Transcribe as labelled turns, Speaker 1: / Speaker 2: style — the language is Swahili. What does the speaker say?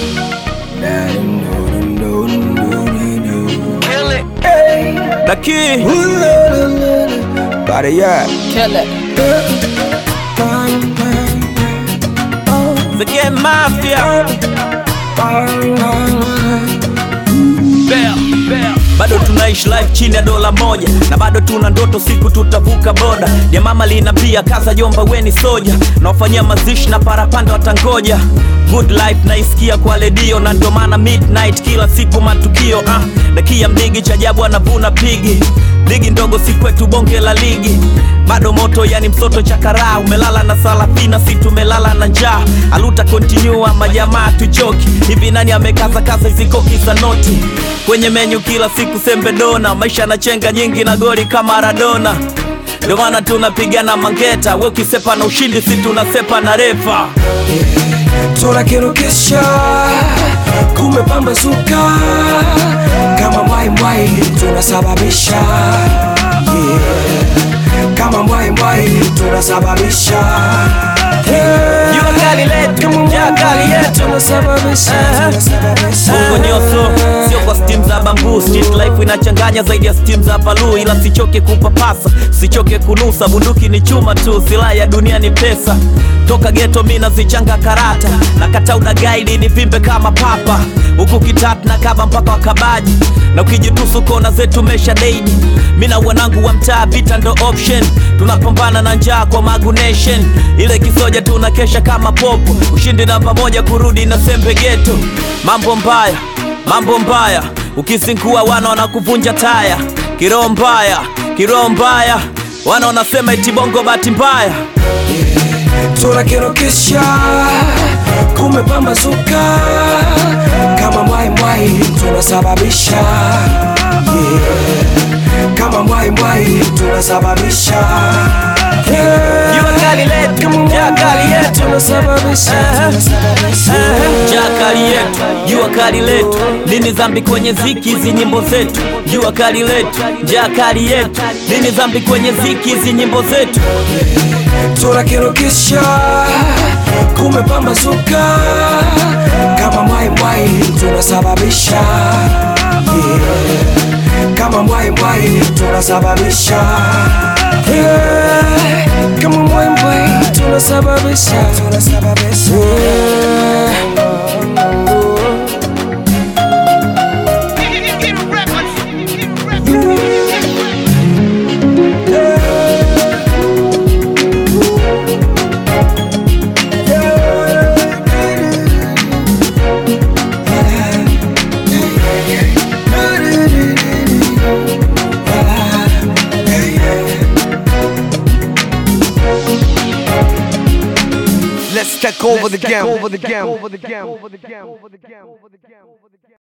Speaker 1: The key.
Speaker 2: Body yeah.
Speaker 3: Kill it.
Speaker 1: The game mafia. Bell, bell. Bado tunaishi life chini ya dola moja na bado tuna ndoto siku tutavuka boda ya mama linapia kaza jomba weni soja naofanyia mazishi na parapanda watangoja good life naisikia kwa redio na ndo maana midnight kila siku matukio ah, dakia mdigi cha ajabu anavuna pigi ligi ndogo si kwetu bonge la ligi bado moto yani msoto chakaraa umelala na salafina si tumelala na njaa aluta continue ama jamaa tuchoki hivi nani amekaza kaza hizi koki za noti kwenye menyu kila siku sembe dona maisha na chenga nyingi na goli kama Maradona ndio maana tunapigana mangeta we ukisepa na ushindi si tunasepa na refa
Speaker 2: tunakirukisha kumepambazuka kama mwai mwai tunasababisha yeah. kama mwai mwai tunasababisha yeah.
Speaker 1: Jua kali letu,
Speaker 2: Kama mwai
Speaker 1: jua kali
Speaker 2: mwai,
Speaker 1: yetu.
Speaker 2: tunasababisha,
Speaker 1: Eh.
Speaker 2: tunasababisha.
Speaker 1: Bongo nyoso sio kwa steam za bambu street life inachanganya zaidi ya steam za palu ila sichoke kupapasa sichoke kunusa bunduki ni chuma tu silaha ya dunia ni pesa toka geto mi nazichanga karata na kata udagaidi ni vimbe kama papa huku kitatu na kaba mpaka wakabaji na ukijitusu kona zetu mesha deidi mi na wanangu wa mtaa vita ndo option tunapambana na njaa kwa Magu Nation ile kisoja tunakesha kama popo ushindi namba moja kurudi na sembe geto mambo mbaya mambo mbaya ukizingua wana wanakuvunja taya kiroho mbaya kiroho mbaya wana wanasema eti bongo bahati mbaya
Speaker 2: tunakirukisha kumepambazuka kama mwai mwai tunasababisha yeah. kama mwai mwai tunasababisha yeah.
Speaker 1: Jua kali letu,
Speaker 2: Kama mwai
Speaker 1: jua kali
Speaker 2: mwai,
Speaker 1: yetu.
Speaker 2: tunasababisha, tunasababisha.
Speaker 1: jua kali yetu jua kali letu nini dhambi kwenye ziki hizi nyimbo zetu jua kali letu jua kali yetu nini dhambi kwenye ziki hizi nyimbo zetu
Speaker 2: tunakirukisha kumepambazuka kama mwai mwai tunasababisha yeah. kama mwai mwai tunasababisha yeah. kama mwai mwai tunasababisha tunasababisha yeah.
Speaker 4: Let's take over the game. Over the game. Over the game. Over the game.